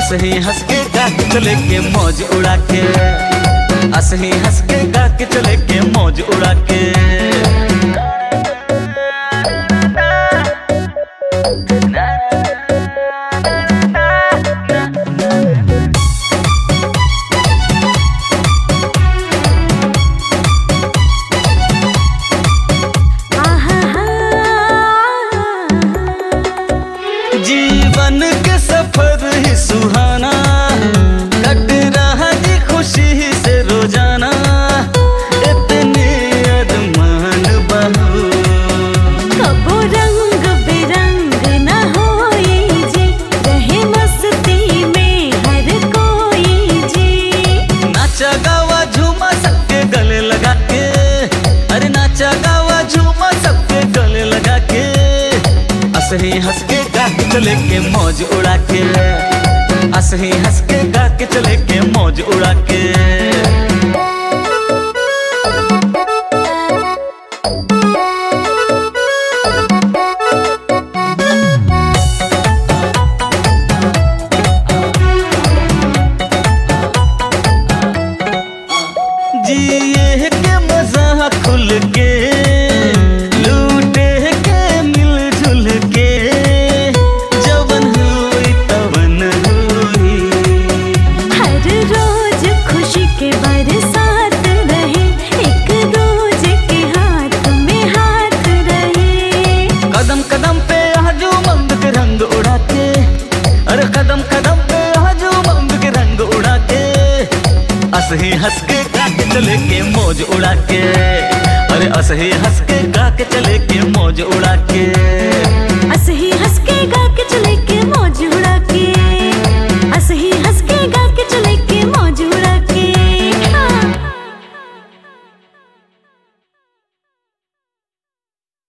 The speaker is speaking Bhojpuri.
असही हंस के गा के चले के मौज उड़ा के असही हंस के गा के चले के मौज उड़ा के जीवन के सफर ही सुहाना कट रहा जी खुशी से रोजाना इतने अरमान बहू कबो रंग बिरंग न होई जी रहे मस्ती में हर कोई जी नाचा गावा झूमा सबके गले लगा के अरे नाचा गावा झूमा सबके गले लगा के असही हंस के गा के चले के मौज उड़ा के असही हंस के गा के चले के मौज उड़ा के जिए के मजा खुल के लूटे के मिलजुल के जवन हुई तवन हुई हर रोज खुशी के बरसात रहे एक रोज के हाथ में हाथ रहे कदम कदम पे आजू मंग के रंग उड़ा के अरे कदम कदम पे आजू मंग के रंग उड़ा के असही हंस के गा के चले के मौज उड़ा के अरे असही हंस के गा के चले के मौज उड़ा के